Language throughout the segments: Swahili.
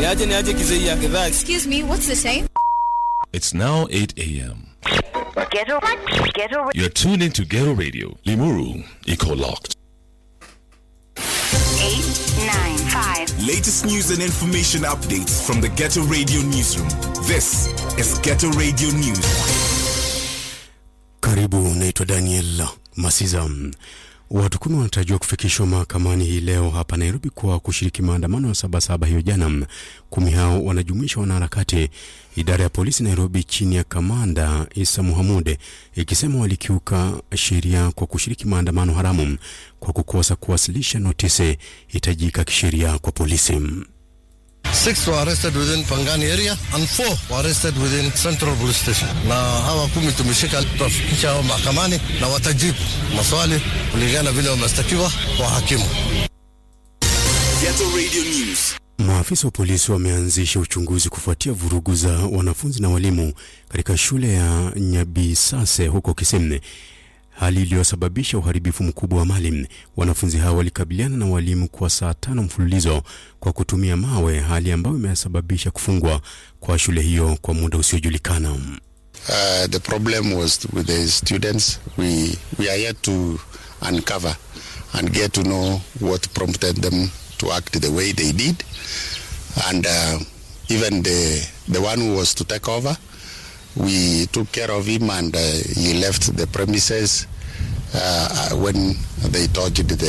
Niaje niaje kizee ya gedhaa. Excuse me, what's the time? It's now 8 a.m. Ghetto, ghetto, You're tuned into Ghetto Radio. Limuru, Eco Locked. eight, nine, five. Latest news and information updates from the Ghetto Radio newsroom. This is Ghetto Radio News. Karibu, naitwa Daniel Masiza. Watu kumi wanatarajiwa kufikishwa mahakamani hii leo hapa Nairobi kwa kushiriki maandamano ya Sabasaba hiyo jana. Kumi hao wanajumuisha wanaharakati, idara ya polisi Nairobi chini ya kamanda Isa Muhamude ikisema walikiuka sheria kwa kushiriki maandamano haramu kwa kukosa kuwasilisha notisi hitajika kisheria kwa polisi. Six were arrested within Pangani area and four were arrested within Central Police Station. Na hawa kumi tumeshika, tutafikisha hao mahakamani na watajibu maswali kulingana vile wamestakiwa kwa hakimu. Ghetto Radio News. Maafisa wa polisi wameanzisha uchunguzi kufuatia vurugu za wanafunzi na walimu katika shule ya Nyabisase huko Kisemne, hali iliyosababisha uharibifu mkubwa wa mali. Wanafunzi hao walikabiliana na walimu kwa saa tano mfululizo kwa kutumia mawe, hali ambayo imesababisha kufungwa kwa shule hiyo kwa muda usiojulikana. Uh, the problem was with the students. We we are yet to uncover and get to know what prompted them to act the way they did, and uh, even the the one who was to take over, we took care of him and uh, he left the premises uh, when they touched the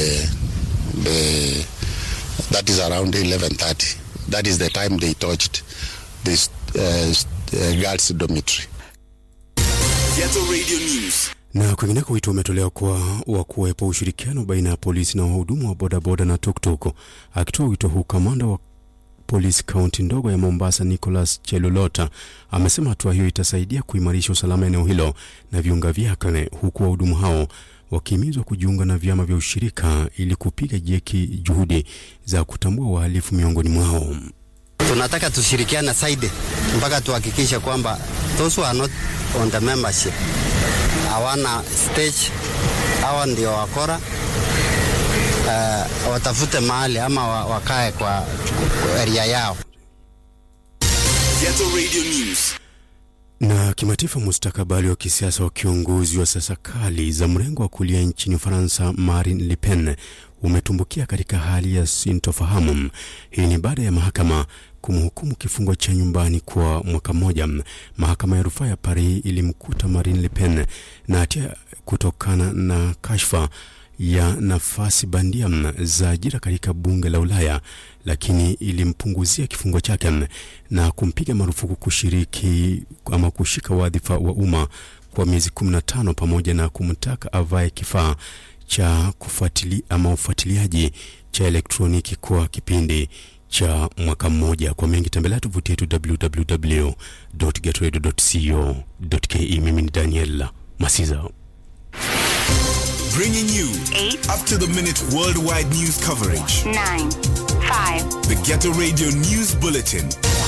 the that is around 11:30. That is the time they touched this uh, uh, girls' dormitory. Ghetto Radio News. Na kwingineko wito umetolewa kwa wa kuwepo ushirikiano baina ya polisi na wahudumu wa bodaboda na tuktuk. Akitoa wito huu, kamanda wa polisi kaunti ndogo ya Mombasa Nicholas Chelulota amesema hatua hiyo itasaidia kuimarisha usalama eneo hilo na viunga vyake, huku wahudumu hao wakihimizwa kujiunga na vyama vya ushirika ili kupiga jeki juhudi za kutambua wahalifu miongoni mwao. tunataka tushirikiane zaidi mpaka tuhakikishe kwamba those who are not on the membership hawana stage, hawa ndio wakora uh, watafute mahali ama wa- wakae kwa, kwa area yao. Ghetto Radio News. Na kimataifa, mustakabali wa kisiasa wa kiongozi wa siasa kali za mrengo wa kulia nchini Ufaransa Marine Le Pen umetumbukia katika hali ya sintofahamu. Hii ni baada ya mahakama kumhukumu kifungo cha nyumbani kwa mwaka mmoja. Mahakama ya rufaa ya Paris ilimkuta Marine Le Pen na hatia kutokana na kashfa ya nafasi bandia za ajira katika bunge la Ulaya, lakini ilimpunguzia kifungo chake na kumpiga marufuku kushiriki ama kushika wadhifa wa umma kwa miezi 15 pamoja na kumtaka avae kifaa cha kufuatili ama ufuatiliaji cha elektroniki kwa kipindi cha mwaka mmoja. Kwa mengi tembelea tovuti yetu www.getradio.co.ke. Mimi ni Daniel Masiza. Bringing you Eight. up to the minute worldwide news coverage. Nine, five. The Ghetto Radio News Bulletin.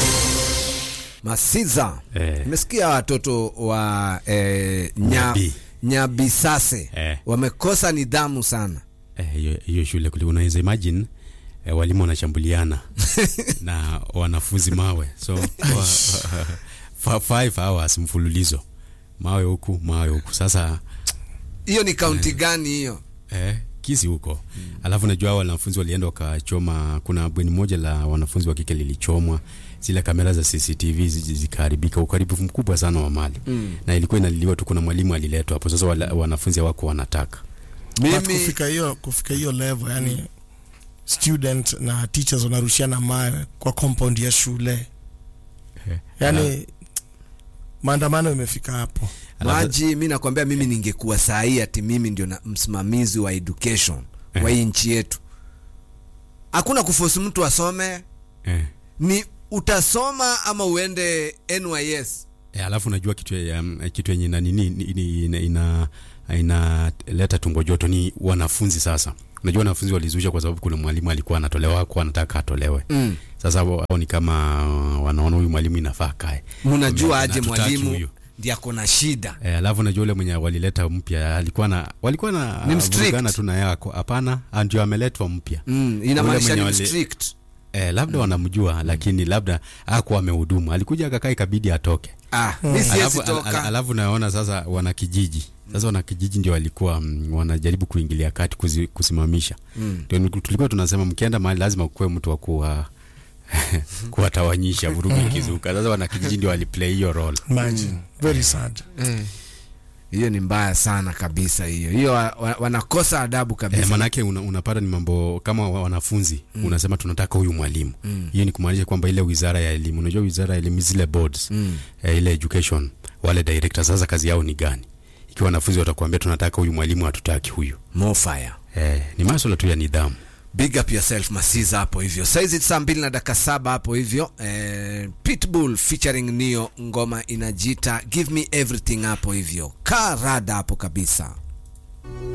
Masiza, Eh. nimesikia watoto wa eh, nya, Nyabi. Nyabisase Eh. wamekosa nidhamu sana. Eh, hiyo hiyo shule kuli unaweza imagine eh, walimu wanashambuliana na wanafunzi mawe so wa, fa- five hours mfululizo mawe huku mawe huku sasa Hiyo ni kaunti gani hiyo? eh, kisi huko alafu najua hao wanafunzi walienda wakachoma kuna bweni moja la wanafunzi wa kike lilichomwa zile kamera za CCTV zi- zikaharibika ukaribifu mkubwa sana wa mali mm. na ilikuwa inaliliwa tu kuna mwalimu aliletwa hapo sasa wala, wanafunzi hawako wanataka But Mimi kufika hiyo kufika hiyo level yani student na teachers wanarushiana mawe kwa compound ya shule yani maandamano imefika hapo Alafu- maji, mi nakwambia, mimi ningekuwa saa hii ati mimi ndio na msimamizi wa education wa hii nchi yetu, hakuna kufosi mtu asome, eh. ni utasoma ama uende NYS. E, alafu najua kitu ya, ya- kitu yenye ina nini ni- ni- ina ina inaleta tumbo joto ni wanafunzi sasa. Unajua wanafunzi walizusha kwa sababu kuna mwalimu alikuwa anatolewa kwa anataka atolewe. Mm. Sasa wao ni kama uh, wanaona huyu mwalimu inafaa kae. Mnajua Na aje hatutaki mwalimu huyu. ndiye ako na shida. E, alafu najua yule mwenye walileta mpya alikuwa na walikuwa na Ni mstrict. vurugana tu na yako. Hapana, ah, ndio ameletwa mpya. Mm, Ule inamaanisha mwenye ni wali- strict. eh, labda wanamjua lakini labda hakuwa amehudumu alikuja akakaa ikabidi atoke ah, mi siwezi alafu, al, al, toka alafu naona sasa wanakijiji sasa wanakijiji ndio walikuwa mm, wanajaribu kuingilia kati kuzi, kusimamisha ndio mm. tulikuwa tunasema mkienda mahali lazima kuwe mtu wa kuwa kuwatawanyisha vurugu ikizuka sasa wanakijiji ndio waliplay hiyo role imagine very sad hiyo ni mbaya sana kabisa hiyo hiyo wa, wa, wanakosa adabu kabisa Eh, manake una, unapata ni mambo kama wa- wanafunzi mm. unasema tunataka huyu mwalimu mm. hiyo ni kumaanisha kwamba ile wizara ya elimu unajua wizara ya elimu zile boards mm. eh, ile education wale directors sasa kazi yao ni gani ikiwa wanafunzi watakuambia tunataka huyu mwalimu hatutaki huyu more fire eh, ni maswala tu ya nidhamu big up yourself masiza hapo hivyo saizi saa mbili na dakika saba hapo hivyo eh, pitbull featuring nio ngoma inajita give me everything hapo hivyo kaa rada hapo kabisa